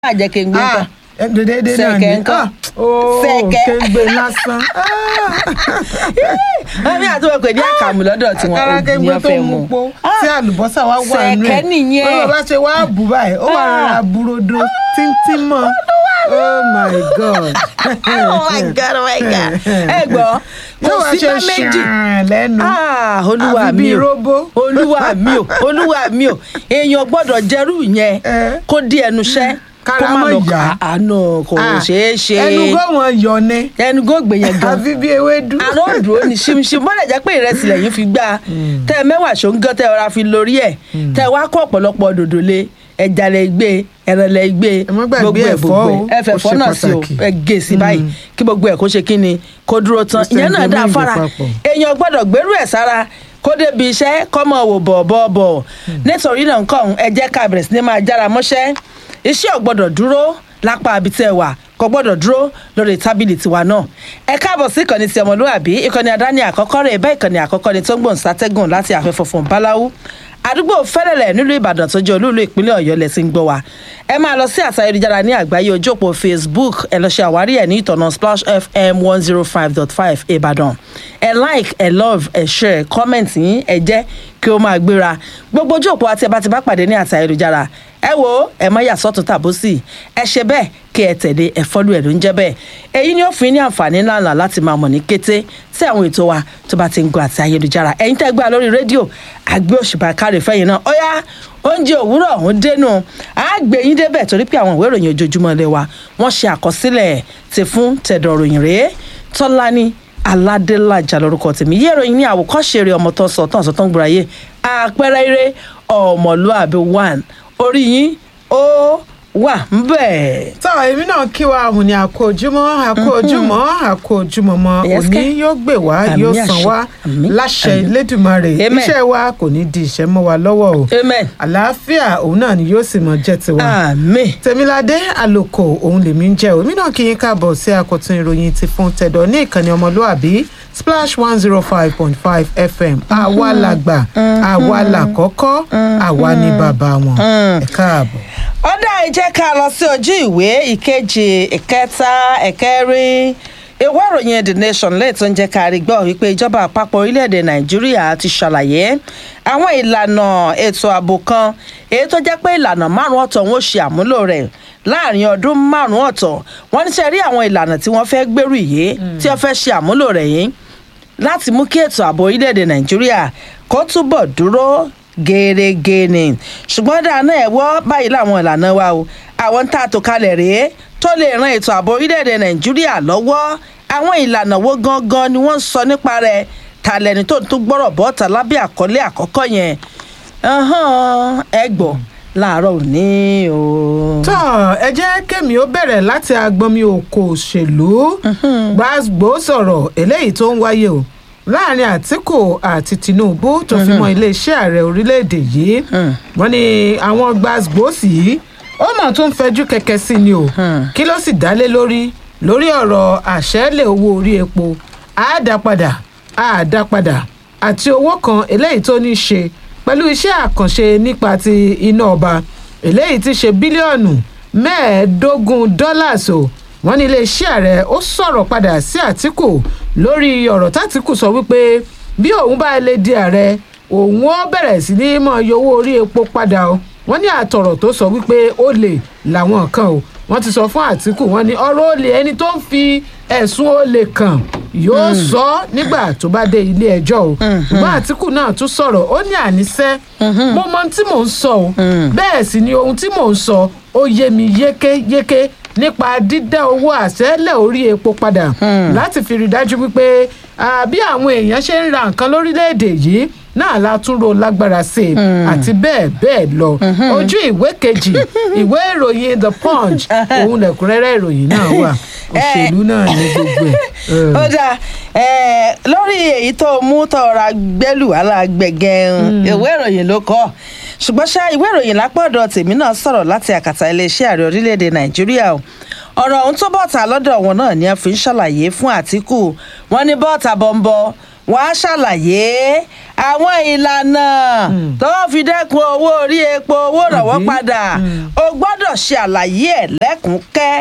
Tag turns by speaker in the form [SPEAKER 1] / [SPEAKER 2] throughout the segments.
[SPEAKER 1] àjẹ́ kí n gbé nǹkan.
[SPEAKER 2] dédé náà ni
[SPEAKER 1] Sẹ̀kẹ̀ ńkọ́?
[SPEAKER 2] ooo
[SPEAKER 1] Sẹ̀kẹ̀.
[SPEAKER 2] kéńgbé lásán
[SPEAKER 1] ẹ̀mí àti wọn pè ní àkàmù lọ́dọ̀ tí
[SPEAKER 2] kára
[SPEAKER 1] wọ́n
[SPEAKER 2] kéńgbé
[SPEAKER 1] ò
[SPEAKER 2] tó
[SPEAKER 1] fẹ́
[SPEAKER 2] mú
[SPEAKER 1] mu.
[SPEAKER 2] pó tí àlùbọ́sà wá wà nù ẹ̀
[SPEAKER 1] Sẹ̀kẹ̀ nìyẹn.
[SPEAKER 2] ó bá ṣe wá bù báyìí ó wà rárá burodo tíntín mọ́ oh my god
[SPEAKER 1] oh my god oh my god ẹ gbọ́
[SPEAKER 2] yóò
[SPEAKER 1] kò
[SPEAKER 2] wá
[SPEAKER 1] sí
[SPEAKER 2] ṣe
[SPEAKER 1] bá méjì
[SPEAKER 2] ṣàn lẹ́nu
[SPEAKER 1] Ah, olúwa
[SPEAKER 2] àfi
[SPEAKER 1] mi
[SPEAKER 2] bíi
[SPEAKER 1] o
[SPEAKER 2] róbó.
[SPEAKER 1] olúwa mi o olúwa mi o èèyàn gbọ́dọ̀ jẹrú yẹn
[SPEAKER 2] Eh.
[SPEAKER 1] kó di ẹnu iṣẹ́ kó
[SPEAKER 2] Kára
[SPEAKER 1] má
[SPEAKER 2] mọ́
[SPEAKER 1] lọ
[SPEAKER 2] yá.
[SPEAKER 1] kà àánú kò
[SPEAKER 2] Ah,
[SPEAKER 1] ṣeé ṣe
[SPEAKER 2] ẹnu gómọ yọ ni
[SPEAKER 1] ẹnu góògbé yẹn gan
[SPEAKER 2] àfi bíi ewédú
[SPEAKER 1] àrùn òdùró ni ṣimṣim bọ́dẹ̀ jẹ́ pé ìrẹsì lẹ́yìn fi gbá tẹ́ ẹ mẹ́wàá ṣóńgán tẹ́ ẹ rọra fi lórí ẹ̀ tẹ́ ẹ wá kó ọ̀pọ̀lọpọ̀ dòdò lé ẹja lẹ gbé ẹran lẹ gbé
[SPEAKER 2] Ẹ má gbàgbé
[SPEAKER 1] ẹ̀
[SPEAKER 2] ẹ̀fọ́
[SPEAKER 1] gbogbo
[SPEAKER 2] o,
[SPEAKER 1] ẹ̀ ẹ fẹ́
[SPEAKER 2] ó
[SPEAKER 1] ẹ̀fọ́
[SPEAKER 2] ṣe
[SPEAKER 1] náà sí o
[SPEAKER 2] pàtàkì.
[SPEAKER 1] ẹ gé sí báyìí kí gbogbo ẹ̀ kó ṣe kí ni kó dúró tán
[SPEAKER 2] Ó ṣe
[SPEAKER 1] ìyẹn náà dáa
[SPEAKER 2] ẹ̀jẹ̀
[SPEAKER 1] fara
[SPEAKER 2] méjì papọ̀.
[SPEAKER 1] èèyàn gbọ́dọ̀ gbérú ẹ̀ sára kó débi iṣẹ́ kọ́ mọ̀ wò bọ̀ bọ̀ bọ̀ nítorí náà nǹkan ẹ jẹ́ ká bẹ̀rẹ̀ sí ní máa jára mọ́ṣẹ́ iṣẹ́ ò gbọ́dọ̀ dúró lápá abitẹ́ wà kò gbọ́dọ̀ dúró lórí tábìlì tiwa náà ẹ káàbọ̀ sí ìkànnì ti ọmọlúwàbí ìkànnì àdáni àkọ́kọ́ rẹ̀ bẹ́ẹ̀ ìkànnì àkọ́kọ́ ni tó ń gbòǹ sátẹ́gùn láti àfẹ́fọ́ fún báláwú àdúgbò fẹ́rẹ̀lẹ̀ nílùú ìbàdàn tó jẹ́ olúùlú ìpínlẹ̀ ọ̀yọ́ lẹ ti ń gbọ́ wa ẹ máa lọ sí àṣà ayélujára ní àgbáyé ojú òpó facebook ẹ lọ ṣe àwárí ẹ ní ìtọ̀nà splash fm one zero five dot five ìbàdàn ẹ like ẹ love ẹ share comment yín ẹ jẹ́ kí ó máa gbéra gbogbo ojú òpó àti ẹ bá ti bá pàdé ní àṣà ayélujára ẹ wo ẹ mọ yà sọ́tún tàbósì ẹ ṣe bẹ́ẹ̀ kí ẹ tẹ̀lé ẹ fọ́lú ẹ̀ ló ń jẹ́ bẹ́ẹ̀ èyí ni ó fi ní àǹfààní ńláńlá láti máa mọ̀ ní kété tí àwọn ètò wa tó bá ti ń gbọ́ àti ayélujára ẹ̀yin tẹ́ gbà lórí rédíò àgbẹ̀ òṣùpá káre fẹ́yìn náà ó yá oúnjẹ òwúrọ̀ ọ̀hún dénú àgbẹ̀ yín débẹ̀ torí pé àwọn ìwé ìròyìn ojoojúmọ́ ilé wa wọ́n ṣe àkọsílẹ̀ ti fún tẹ̀dọ̀ ròyìn rèé tọ́lání aládélájà lórúkọ tèmi yé ìròyìn ní àwòkọ́ṣe rẹ̀ ọmọ tó sọ tán sọ tán gbúra yé àpẹẹrẹ eré ọmọlúàbí one orí yín ó wà ń bẹ̀.
[SPEAKER 2] tọ́ èmi náà kí wa òun ni àkó ojúmọ́ àkó ojúmọ́ àkó ojúmọ́ mọ́
[SPEAKER 1] Yes,
[SPEAKER 2] òní
[SPEAKER 1] kẹ́.
[SPEAKER 2] yóò gbè wá
[SPEAKER 1] Àmín
[SPEAKER 2] yóò
[SPEAKER 1] àṣẹ.
[SPEAKER 2] san wá
[SPEAKER 1] Àmín,
[SPEAKER 2] láṣẹ
[SPEAKER 1] àmín.
[SPEAKER 2] Elédùmarè
[SPEAKER 1] Amen.
[SPEAKER 2] iṣẹ́ wa kò ní di ìṣẹ́ mọ́ wa lọ́wọ́ o
[SPEAKER 1] amen
[SPEAKER 2] àlàáfíà òun náà ni yóò sì mọ jẹ́ tiwa
[SPEAKER 1] amen.
[SPEAKER 2] tèmiládé àlòkò òun lèmi ń jẹ́ o èmi náà kí yín káàbọ̀ sí àkọ́tún ìròyìn ti fún tẹ̀dọ̀ ní ìkànnì ọmọlúàbí splash one zero five point five fm àwa làgbà àwa làkọ́kọ́ àwa ni bàbá wọn ẹ káàbọ̀.
[SPEAKER 1] ọ̀dà ìjẹ́ ká lọ sí ojú ìwé ìkejì ìkẹta ẹ̀kẹrin ìwé ìròyìn the nation lẹ́yìn tó ń jẹ́ ká rí gbọ́ wípé ìjọba àpapọ̀ orílẹ̀-èdè nàìjíríà ti ṣàlàyé àwọn ìlànà ètò ààbò kan èyí tó jẹ́ pé ìlànà márùn-ún ọ̀tọ̀ wọn ò ṣe àmúlò rẹ̀ láàrin ọdún márùn-ún ọ̀tọ̀ wọ́n ní sẹ́ rí àwọn ìlànà tí wọ́n fẹ́ gbèrú yìí tí wọ́n fẹ́ ṣe àmúlò rẹ̀ yìí láti mú kí ètò ààbò orílẹ̀-èdè nàìjíríà kó túbọ̀ dúró gẹ́rẹ́gẹ́ ni ṣùgbọ́n dáná ẹ̀ wọ́ báyìí láwọn ìlànà wa o àwọn tá a tò kalẹ̀ rèé tó lè ran ètò ààbò orílẹ̀-èdè nàìjíríà lọ́wọ́ àwọn ìlànà wo gangan ni wọ́n ń sọ nípa rẹ̀ ta lẹni tó ń tún gbọ́rọ̀ bọ́ta lábẹ́ àkọlé àkọ́kọ́ yẹn Ẹhán, ẹ gbọ́ láàárọ̀ òní o.
[SPEAKER 2] tọ́ ẹ jẹ́ kémi ó bẹ̀rẹ̀ láti agbọnmi òkò òṣèlú gbàgbó sọ̀rọ̀ eléyìí tó ń wáyé o láàrin àtìkù àti tinubu tó fi mọ́ iléeṣẹ́ ààrẹ orílẹ̀-èdè yìí wọ́n ní àwọn gbàgbósì yìí ó mọ̀ tó ń fẹjú kẹ̀kẹ́ sí ni o kí ló sì dálé lórí lórí ọ̀rọ̀ àṣẹ́lẹ̀ owó orí epo àádápadà àádápadà àti owó kan eléyìí tó ní í ṣe pẹ̀lú iṣẹ́ àkànṣe nípa ti iná ọba eléyìí ti ṣe bílíọ̀nù mẹ́ẹ̀ẹ́dógún dọ́làs o wọ́n ní iléeṣẹ́ ààrẹ ó sọ̀rọ̀ padà sí àtìkù lórí ọ̀rọ̀ tàtìkù sọ wípé bí òun bá lè di ààrẹ òun ó bẹ̀rẹ̀ sí ní mọ̀ iye owó orí epo padà o wọ́n ní àtọ̀rọ̀ tó sọ wípé ó lè làwọn kan o wọ́n ti sọ fún àtìkù wọ́n ní ọ̀rọ̀ olè ẹni tó ń fi ẹ̀sùn olè kàn yóò sọ ọ́ nígbà tó bá dé ilé ẹjọ́ o ṣùgbọ́n àtìkù náà tún sọ̀rọ̀ ó ní àníṣe mo mọ ohun tí mò ń sọ o bẹ́ẹ̀ sì ni ohun tí mò ń sọ ó yé mi yékéyéké nípa dídá owó àṣẹ́lẹ̀ orí epo padà láti fi rí dájú wípé ah, bí àwọn èèyàn ṣe ń ra nǹkan lórílẹ̀‐èdè yìí náà la tún ro lágbára sí i àti bẹ́ẹ̀ bẹ́ẹ̀ lọ ojú ìwé kejì ìwé ìròyìn the punch òun lẹ̀kúnrẹ́rẹ́ ìròyìn náà wà òṣèlú náà ní gbogbo ẹ̀.
[SPEAKER 1] ó dáa ẹ lórí èyí tó mú tọrọ gbẹlú alágbẹgẹrun ìwé ìròyìn ló kọ ṣùgbọ́n ṣá ìwé ìròyìn lápọ̀dọ̀ tèmi náà sọ̀rọ̀ láti àkàtà iléeṣẹ́ ààrẹ orílẹ̀-èdè nàìjíríà o ọ̀rọ̀ ọ̀hún tó bọ́ọ̀tà lọ́dọ̀ wọn náà ni a fi ń ṣàlàyé fún àtìkù wọn ní bọ́ọ̀tà bọ́ńbọ́ wàá ṣàlàyé àwọn ìlànà tó fi dẹ́kun owó orí epo owó ìrànwọ́
[SPEAKER 2] Àbí?
[SPEAKER 1] padà o gbọ́dọ̀ ṣe àlàyé ẹ̀ lẹ́kùn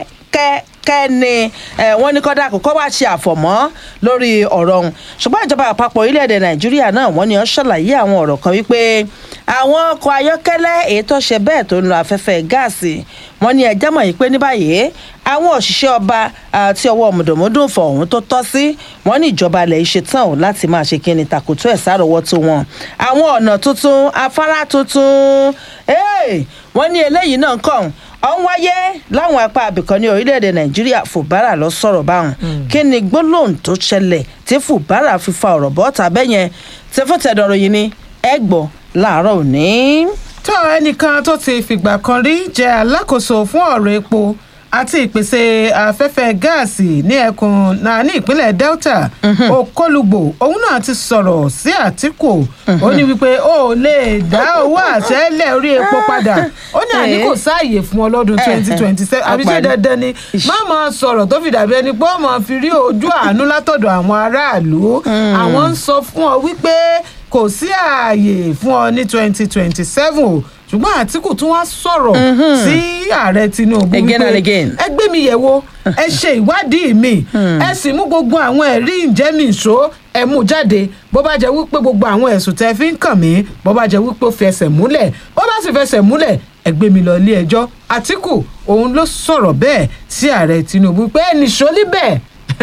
[SPEAKER 1] kẹ́kẹ́ ni eh, wọ́n ní kọ́dà kó wá ṣe àfọ̀mọ́ lórí ọ̀rọ̀ ọ̀hún ṣùgbọ́n ìjọba àpapọ̀ orílẹ̀-èdè nàìjíríà náà wọ́n ní ó ṣàlàyé àwọn ọ̀rọ̀ kan wípé àwọn ọkọ̀ ayọ́kẹ́lẹ́ èyí tó ṣe bẹ́ẹ̀ tó ń lo afẹ́fẹ́ gáàsì wọ́n ní ẹjẹ́ mọ̀ yìí pé ní báyìí àwọn òṣìṣẹ́ ọba àti ọwọ́ mùdùnmúdùn fọ̀ ọ̀hún tó tọ́ sí wọ́n ní ìjọba ilẹ̀ ṣe tán ò láti máa ṣe kíni tàkùtù ẹ̀ sáròwọ́tó wọn àwọn ọ̀nà tuntun afárá tuntun Hey! wọ́n ní eléyìí náà kàn ọ̀ ń wáyé láwọn apá abìkan ní orílẹ̀-èdè nàìjíríà fùbárà lọ sọ̀rọ̀ báwọn kí ni gbólóhùn tó ṣẹlẹ̀ tí fùbárà fi fa ọ̀rọ̀ bọ́ta bẹ́yẹn tí fún tẹ̀dọ̀rọ̀ yìí ni ẹ gbọ́ láàárọ̀ òní.
[SPEAKER 2] tó ẹnìkan tó ti fìgbà kan rí jẹ́ alákòóso fún ọ̀rọ̀ epo àti ìpèsè afẹ́fẹ́ gáàsì ní ẹkùn náà ní ìpínlẹ̀ delta òkọlùgbò òun náà ti sọ̀rọ̀ sí àtìkù ó ní wípé ó lè dá owó àṣẹ́lẹ̀ orí epo padà ó ní àní kò sáàyè fún ọ lọ́dún twenty twenty seven àbí ṣé
[SPEAKER 1] Ọ̀pá ni.
[SPEAKER 2] dandan ni má máa sọ̀rọ̀ tó fi dàbí ẹni pé ó máa fi rí ojú àánú látọ̀dọ̀ àwọn aráàlú àwọn ń sọ fún ọ wípé kò sí ààyè fún ọ ní twenty twenty seven o ṣùgbọ́n àtìkù tún wá sọ̀rọ̀ sí ààrẹ tinubu
[SPEAKER 1] Again and again.
[SPEAKER 2] ẹ gbé mi yẹ̀ wò ẹ ṣe ìwádìí mi ẹ sì mú gbogbo àwọn ẹ̀rí ìjẹ́mìíṣó ẹ mú jáde bó bá jẹ́ wípé gbogbo àwọn ẹ̀sùn tẹ́ fi ń kàn mí bó bá jẹ́ wípé ó fi ẹsẹ̀ múlẹ̀ bó bá sì fẹsẹ̀ múlẹ̀ ẹ gbé mi lọ ilé ẹjọ́ àtìkù òun ló sọ̀rọ̀ bẹ́ẹ̀ sí ààrẹ tinubu pé ẹnì ṣólí bẹ́ẹ̀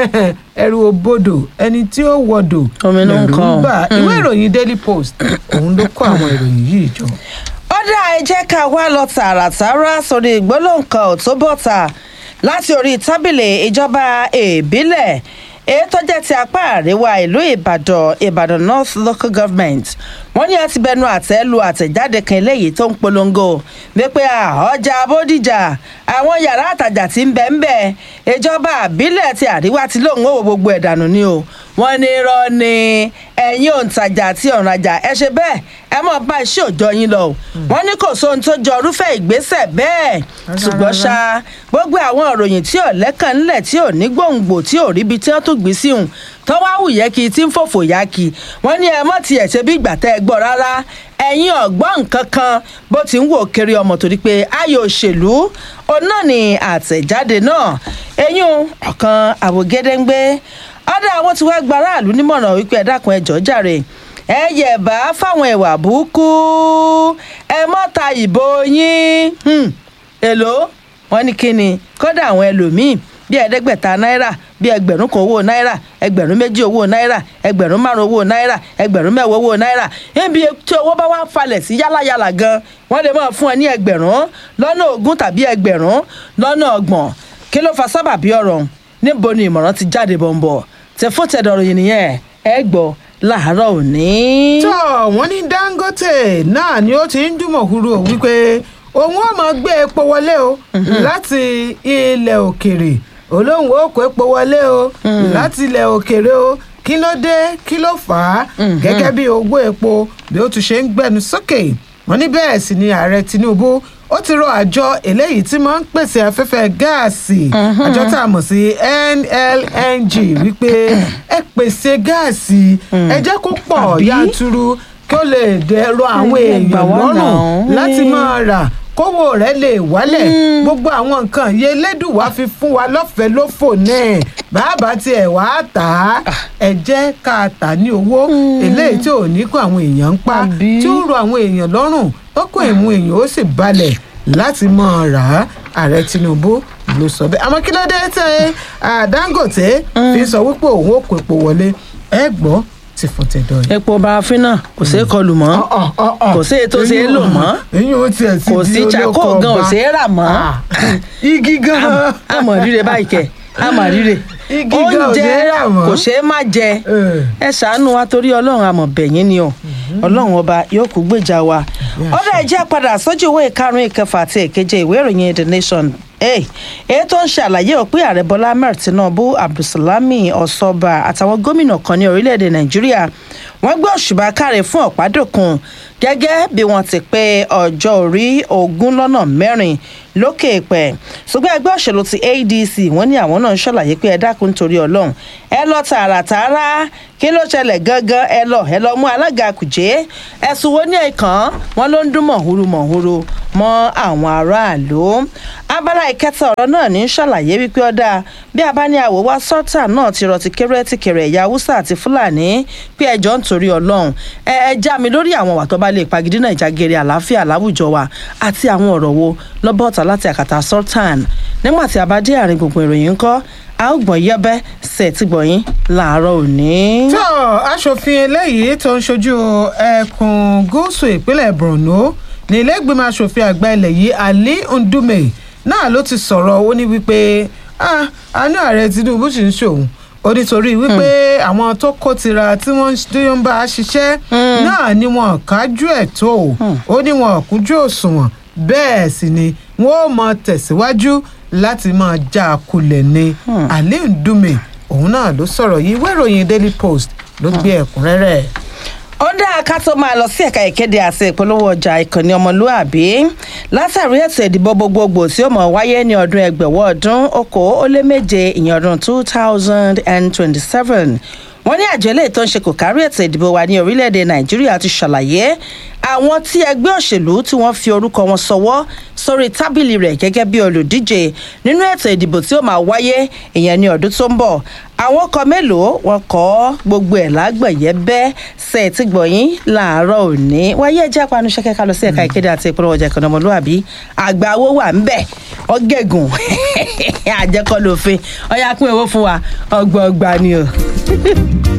[SPEAKER 2] ẹrù òbodò ẹni tí ó wọdò
[SPEAKER 1] Omi ló ń
[SPEAKER 2] lẹ̀rù
[SPEAKER 1] kan.
[SPEAKER 2] bà. ìwé ìròyìn daily post òun ló kó àwọn ìròyìn yìí jọ.
[SPEAKER 1] ó dá ẹ jẹ́ ká wá lọ tààràtàrà sórí ìgbólóǹkan ò tó bọ́ta láti orí tábìlì ìjọba ìbílẹ̀ èyí tó jẹ́ ti apá àríwá ìlú ìbàdàn ìbàdàn north local government wọ́n ní a ti bẹnu àtẹ́ lu àtẹ̀jáde kan eléyìí tó ń polongo wípé à, ọjà bódìjà àwọn yàrá àtàjà tí ń bẹ ń bẹ ìjọba àbílẹ̀ ti àríwá ti lóun ó wo gbogbo ẹ̀ dànù ni o wọ́n ní irọ́ ni ẹ̀yin òǹtajà àti ọ̀rajà ẹ ṣe bẹ́ẹ̀ ẹ mọ̀ bá iṣẹ́ òòjọ́ yín lọ o wọ́n ní kò sóhun tó jọ irúfẹ́ ìgbésẹ̀ bẹ́ẹ̀ ṣùgbọ́n ṣá gbogbo àwọn ìròyìn tí ò lẹ́kàn ńlẹ̀ tí ò ní gbòǹgbò tí ò ríbi tí wọ́n tún gbé sí òun tó wá wù yẹ kí tí ń fòfò yá kí wọ́n ní ẹ mọ̀ tiẹ̀ ṣe bí ìgbà tẹ́ ẹ gbọ́ rárá ẹ̀yin ọ̀gbọ́n nǹkan kan bó ti ń wò kiri ọmọ torí pé ayò òṣèlú òun náà ni àtẹ̀jáde náà eyín ọ̀kan àwògedengbe ọ̀dà àwọn tí wọ́n gba aráàlú nímọ̀ràn wípé ẹ dákun ẹ jọ̀ọ́ jàre ẹ yẹ̀bá fáwọn ìwà burúkú ẹ mọ́ta ìbò yín Hmm. èlò wọn ní kíni kódà àwọn ẹlòmíín bíi ẹ̀ẹ́dẹ́gbẹ̀ta náírà bíi ẹgbẹ̀rún kan owó náírà ẹgbẹ̀rún méjì owó náírà ẹgbẹ̀rún márùn owó náírà ẹgbẹ̀rún mẹ́wàá owó náírà níbi tí owó bá wá falẹ̀ sí yálàyàlà gan wọ́n lè máa fún ẹ ní ẹgbẹ̀rún lọ́nà ogún tàbí ẹgbẹ̀rún lọ́nà ọgbọ̀n kí ló fa sábàbí ọ̀rọ̀ ọ̀hún? níbo ni ìmọ̀ràn ti jáde bọ̀m̀bọ̀ tẹ fún tẹ̀dọ̀rọ̀ yìí nìyẹn ẹ gbọ́ láàárọ̀ òní.
[SPEAKER 2] tó wọ́n ní dangote náà ni ó ti ń dùmọ̀ huru o wípé òun ó máa gbé epo wọlé o láti ilẹ̀ òkèrè olóhùn ó kó epo wọlé o láti ilẹ̀ òkèrè o kí ló dé kí ló fà á gẹ́gẹ́ bí owó epo bí ó tún ṣe ń gbẹnu sókè wọ́n ní bẹ́ẹ̀ sì ni ààrẹ tinubu ó ti rọ àjọ eléyìí tí máa ń pèsè afẹ́fẹ́ gáàsì àjọ tá a mọ̀ sí nlng wípé ẹ pèsè gáàsì ẹ jẹ́ kó pọ̀
[SPEAKER 1] Àbí?
[SPEAKER 2] yanturu kí ó lè dẹ̀rọ àwọn
[SPEAKER 1] Ẹ gbà
[SPEAKER 2] èèyàn
[SPEAKER 1] wá
[SPEAKER 2] lọ́rùn
[SPEAKER 1] náà.
[SPEAKER 2] láti máa rà kówó rẹ̀ lè wálẹ̀ gbogbo àwọn nǹkan yìí elédùnwá fi fún wa lọ́fẹ̀ẹ́ lófò náà bàbá tiẹ̀ wá tà á ẹ jẹ́ ká tà ní owó eléyìí tí ò ní kó àwọn èèyàn ń pa
[SPEAKER 1] Àbí?
[SPEAKER 2] tí ó rọ àwọn èèyàn lọ́rùn tọkọ ìmú èèyàn ó sì balẹ̀ láti máa rà á ààrẹ tinubu ló sọ bẹ́ẹ̀ àmọ́ kí ló dé tẹ́ ẹ dangote fi sọ wípé òun ò kó epo wọlé ẹ gbọ́ ti fún tẹ̀dọ̀ yìí.
[SPEAKER 1] epo barafin náà kò ṣeé kọlù mọ́ kò sí èyí tó ṣe é lò mọ́
[SPEAKER 2] eyín ó tiẹ̀ ti
[SPEAKER 1] kò
[SPEAKER 2] di
[SPEAKER 1] sí
[SPEAKER 2] olóko
[SPEAKER 1] charcoal gan ò
[SPEAKER 2] ọba.
[SPEAKER 1] ṣeé rà mọ́
[SPEAKER 2] Ah, igi gan
[SPEAKER 1] àmọ̀ rírẹ báyìí kẹ̀ àmọ̀ rírẹ
[SPEAKER 2] Igi gan ò ṣeé rà mọ́.
[SPEAKER 1] kò ṣeé má jẹ
[SPEAKER 2] Eh.
[SPEAKER 1] ẹ ṣàánú wa torí ọlọ́run àmọ̀ bẹ̀yìn ni o ọlọ́run ọba yóò kú gbèjà wa ọ̀dọ̀ ẹ jẹ́ padà sójú ìwé ìkarùn ìkẹfà àti ìkeje ìwé ìròyìn the nation Hey, èyí tó ń ṣàlàyé òpin ààrẹ bọ́lá ahmed tinubu abdulsalami ọ̀ṣọ́ba àtàwọn gómìnà kan ní orílẹ̀-èdè nàìjíríà wọ́n gbé òṣùbà káre fún ọ̀pádòkun gẹ́gẹ́ bí wọ́n ti pé ọjọ́ orí ogún lọ́nà mẹ́rin lókè pẹ̀ ṣùgbọ́n ẹgbẹ́ òṣèlú ti adc wọ́n ní àwọn náà ń ṣàlàyé pé ẹ dákun nítorí ọlọ́run ẹ lọ tààràtààrà kí ló ṣẹlẹ̀ gangan ẹ lọ ẹ lọ mú alága kùjé ẹ̀sùn wo ní ẹ̀kan wọn ló ń dún mọ̀húrú mọ̀húrú mọ́ àwọn aráàlú abala ìkẹta ọ̀rọ̀ náà ní ṣàlàyé wípé ọ̀dà bí a bá ní àwò wá sọ́tà náà ti rọ ti kéré ti kéré ẹ̀yà haúsá àti fúlàní pé ẹjọ́ ń torí ọlọ́run ẹ ẹ já mi lórí àwọn àwà tó bá lè pagidínà ìjàgèrè àlàáfíà láwùjọ wa àti àwọn ọ̀rọ̀ wo lọ́bọ̀ọ̀tà láti àkàtà sultan nígbà tí a bá dé àárín gbogbo ìròyìn ńkọ́ a ó gbọ̀n yẹ́bẹ́ sẹ̀ tí gbọ̀nyìn láàárọ̀ òní.
[SPEAKER 2] tó aṣòfin eléyìí tó ń ṣojú ẹkùn gúúsù ìpínlẹ̀ borno ní iléègbìmọ̀ aṣòfin àgbà ilẹ̀ yìí ali ndume náà ló ti sọ̀rọ̀ ó ní wípé "Ah, àánú ààrẹ tinubu sì ń ṣòun ó nítorí wípé àwọn tó kó tira tí wọ́n ń bá a ṣiṣẹ́ náà ni wọn kájú ẹ̀ tó o ó ní wọn kújú òṣùwọ̀n bẹ́ẹ̀ sì ni wọ́n ó mọ tẹ̀síwájú láti máa já a kulẹ̀ ni ali ndume òun náà ló sọ̀rọ̀ yìí ìwé ìròyìn daily post ló gbé ẹ̀kúnrẹ́rẹ́
[SPEAKER 1] ó dáa ká tó máa lọ sí ẹ̀ka ìkéde àti ìpolówó ọjà ìkànnì ọmọlúàbí látàrí ètò ìdìbò gbogbogbò tí ó mọ̀ wáyé ní ọdún ẹgbẹ̀wọ́ ọdún okòó ó lé méje ìyẹn ọdún two thousand and twenty-seven wọ́n ní àjọ eléyìí tó ń ṣe kò kárí ètò ìdìbò wa ní orílẹ̀-èdè nàìjíríà ti ṣàlàyé àwọn tí ẹgbẹ́ òṣèlú tí wọ́n fi orúkọ wọn sọwọ́ sórí tábìlì rẹ̀ gẹ́gẹ́ bí olùdíje nínú ètò ìdìbò tí ó máa wáyé ìyẹn ní ọdún tó ń bọ̀ àwọn ọkọ̀ mélòó wọn kọ́ gbogbo ẹ̀ lágbẹ̀yẹ bẹ́ẹ̀ ṣe ti gbọ̀yìn láàárọ̀ òní wáyé ẹjẹ́ apanu ṣẹ́kẹ́ ká lọ sí ẹ̀ka ìkéde àti ìpolówó ọjà ìkànnì ọmọlúwàbí àgbà owó wà ń bẹ̀ ọgẹ́gùn àjẹkọ́ lófin ọyá pín owó fún wa ọgbọ̀ọgba ni o.